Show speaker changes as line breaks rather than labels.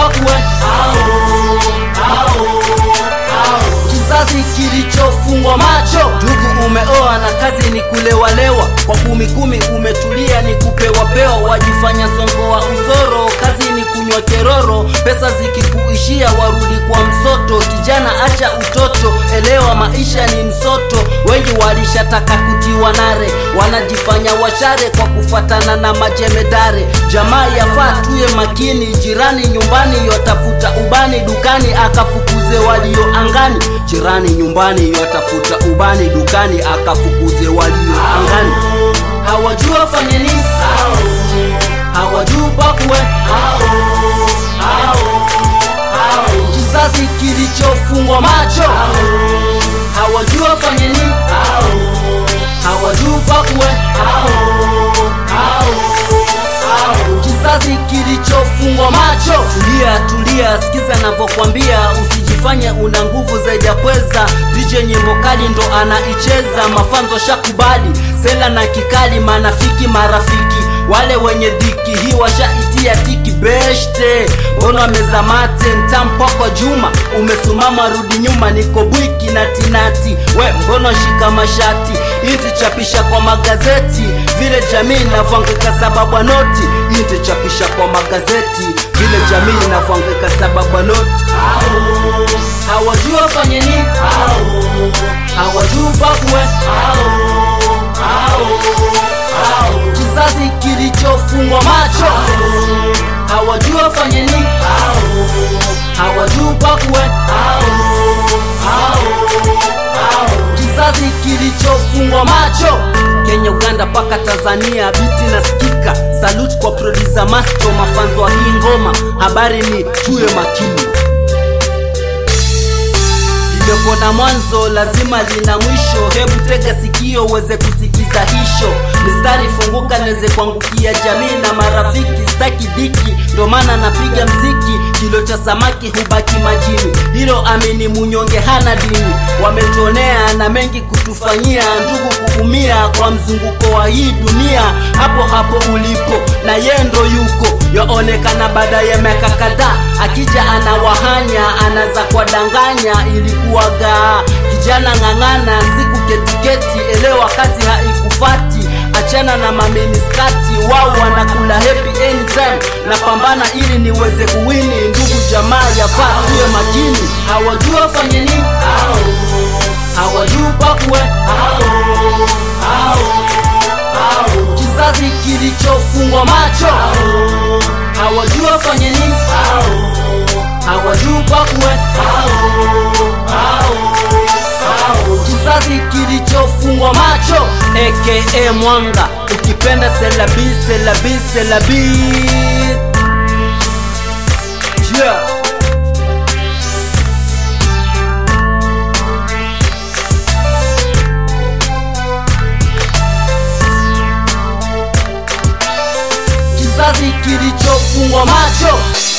pakwe kizazi kilichofungwa macho ndugu umeoa na kazi ni kulewalewa kwa kumi kumi umetulia ni kupewapewa wajifanya songo wa usoro kazi ni kunywa keroro pesa zikikuishia warudi kwa msoto kijana acha utoto elewa maisha ni msoto wengi walishataka kutiwa nare wanajifanya washare kwa kufatana na majemedare jamaa yafaa tuye makini jirani nyumbani yotafuta ubani dukani akafukuze walio angani jirani nyumbani yotafuta ubani dukani akafukuze walio angani hawajua fanye nini hawajua pakwe kizazi kilichofungwa macho hawajua fanye nini hawajua pakwe kizazi kilichofungwa macho tulia tulia sikiza navyokwambia usijifanye una nguvu zaidi ya pweza dj nyimbo kali ndo anaicheza mafanzo shakubali sela na kikali manafiki marafiki wale wenye dhiki hii washaitia tiki beshte mbona wamezamate ntampoko juma umesumama rudi nyuma niko bwiki na tinati we mbono shika mashati inti chapisha kwa magazeti vile jamii inavyoangika sababu ya noti inti chapisha kwa magazeti vile jamii inavyoangika sababu ya noti hawajua fanye nini hawajua pakwe kizazi kilichofungwa macho hawajua fanye nini hawajua pakwe kizazi kilichofungwa macho kenya uganda mpaka tanzania biti nasikika salut kwa produsa masto mafanzo wa hii ngoma habari ni tuwe makini limekuwa mwanzo lazima lina mwisho hebu tega sikio uweze kusikiza hisho mistari funguka niweze kuangukia jamii na marafiki staki dhiki ndo maana napiga mziki kilo cha samaki hubaki majini hilo amini munyonge hana dini wametuonea na mengi kutufanyia ndugu kuumia kwa mzunguko wa hii dunia hapo hapo ulipo na ye ndo yuko yaonekana baada ya miaka kadhaa akija anawahanya anaza kwa danganya ilikuwaga kijana ng'ang'ana siku ketiketi elewa kazi haikufati achana na mameniskati wao wanakula happy anytime na pambana ili niweze kuwini ndugu jamaa yafaa tuwe makini hawajua fanye nini hawajua pakwe kizazi kilichofungwa macho hawajua fanye nini hawajua pakwe kizazi kilichofungwa macho aka mwanga ukipenda selabi selabi selabi yeah. kizazi kilichofungwa macho